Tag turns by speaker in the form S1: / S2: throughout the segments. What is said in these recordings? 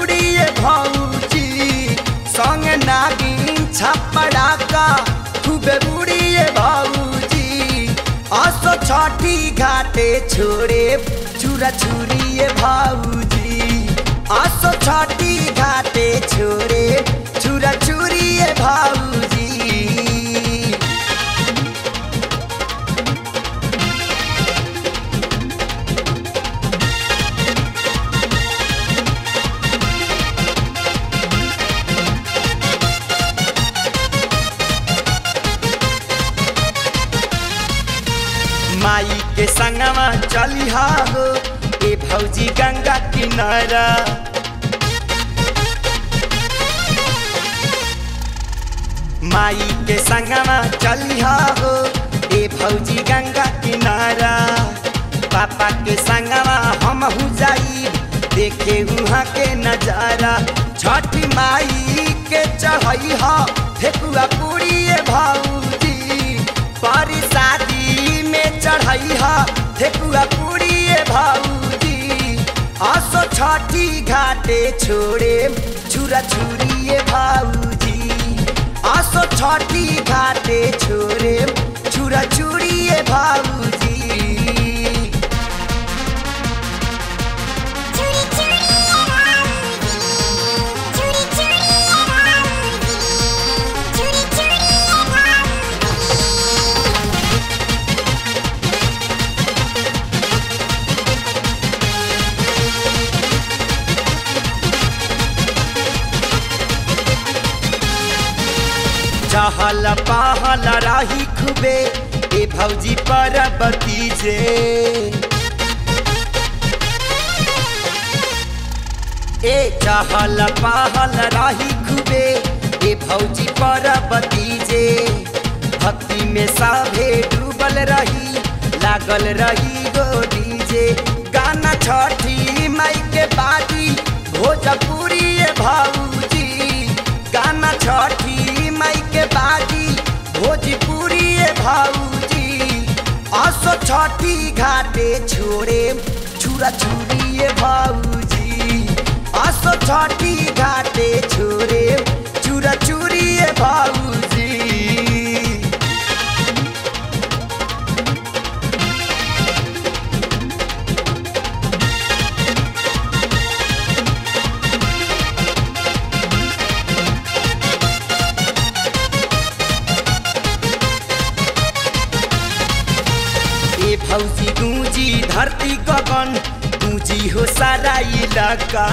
S1: बुढ़िए भौजी संग नागिन छपड़ा का खूबे बुढ़िए भौजी असो छठी घाटे छोड़े चूरा चूरिए भौजी असो छठी घाटे छोड़े चूरा चूरिए भौजी माई के संगवा चलिहा हो ए भौजी गंगा किनारा माई के संगवा चलिहा हो ए भौजी गंगा किनारा पापा के संगवा हम हु जाई देखे वहाँ के नजारा छठी माई के चढ़ैहा ठेकुआ पूरी भौजी पारी शादी में चढ़ैहा ठेकुआ पूरी भौजी आसो छठी घाटे छोड़े छुरा छुरिए भौजी आसो छठी घाटे छोड़े छुरा छुरिए भौजी
S2: चूड़ी चूड़ी राउजी चूड़ी चूड़ी राउजी चूड़ी चूड़ी राउजी
S1: चहल पहल राही खुबे ए भौजी पर बतीजे ए चहल पहल राही खुबे ए भौजी पर बतीजे भक्ति में साभे डूबल रही लागल रही गो डीजे गाना छठी माई के बाजी भोजपुरी ए भौजी गाना छठी माई के बाजी भोजपुरी ए भौजी असो छठी घाटे छोड़े छुरा छुरी ए भौजी असो छठी घाटे छोड़े चूरा चूरी ए भौजी ए भौजी गूंजी धरती गगन गूंजी हो सारा इलाका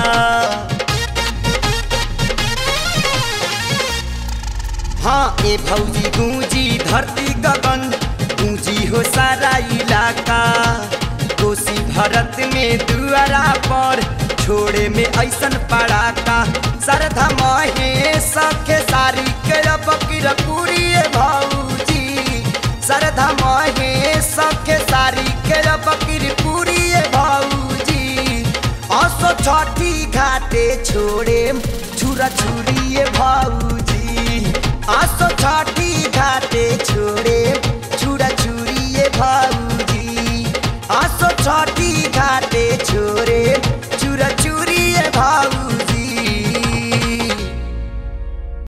S1: हाँ ए भौजी गूंजी धरती गगन गूंजी हो सारा इलाका कोसी भरत में दुआरा पर छोड़े में ऐसन पड़ाका सरधा महे सखे सारी के बकीर पूरी ए भौजी सरधा महे सखे सारी के बकीर पूरी ए भौजी असो छठी घाटे छोड़े छुरा छुरी ए भौजी असो छठी घाटे छोड़े छुरा छुरी ए भौजी असो छठी घाट